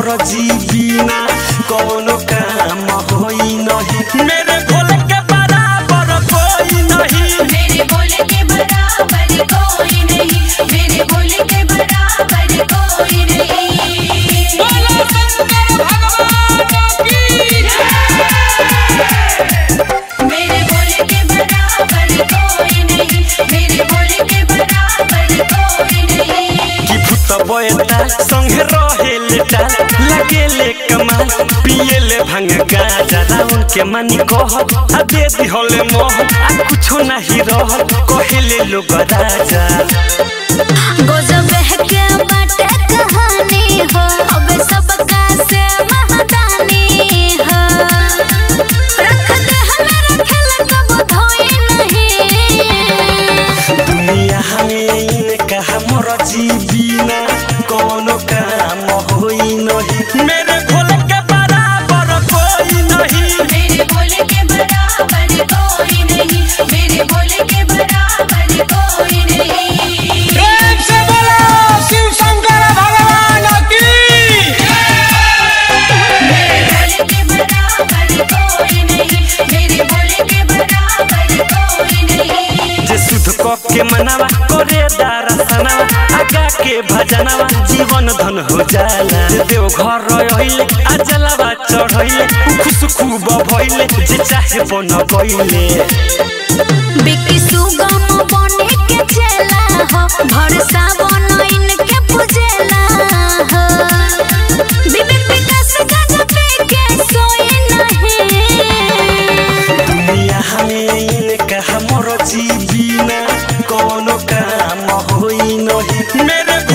हमर जीवीना कौनो काम होई नहीं मेरे भोले के बराबर कोई नहीं मेरे भोले के बराबर कोई नहीं मेरे भोले के बराबर कोई नहीं बोलो शंकर भगवान की मेरे भोले के बराबर कोई नहीं मेरे भोले के बराबर कोई नहीं कि भूत बयता संगे रहेले टाल लगेले कमाल पिएले भांग गाजा राउन के मानी कह आ दे दिहले मोह आ कुछो नहीं रह कहेले लोग राजा गजब के बाटे कहानी हो अब सबका से महदानी हो रख दे हमें रखेला कब धोई नहीं दुनिया में इनका हमर जीवीना कोनो काम होई नहीं मेरे भोले के बराबर कोई नहीं मेरे भोले के बराबर कोई नहीं मेरे भोले के बराबर कोई नहीं प्रेम से बोलो शिव शंकर भगवान की मेरे भोले के बराबर कोई नहीं मेरे भोले के बराबर कोई नहीं जे शुद्ध कप के मनावा करे दारसनावा आगा के भजनावा जीवन धन हो जाला जे देव घर रहिले आ जलावा चढ़ैले खुश खूब भइले जे चाहे बन गइले बिकी सुगम बने के चला हो भरसा बनइन के पूजेला हो विवेक विकास गज पे के सोए नहीं दुनिया में इनका हमर जीवीना कोनो काम होई नहीं मेरे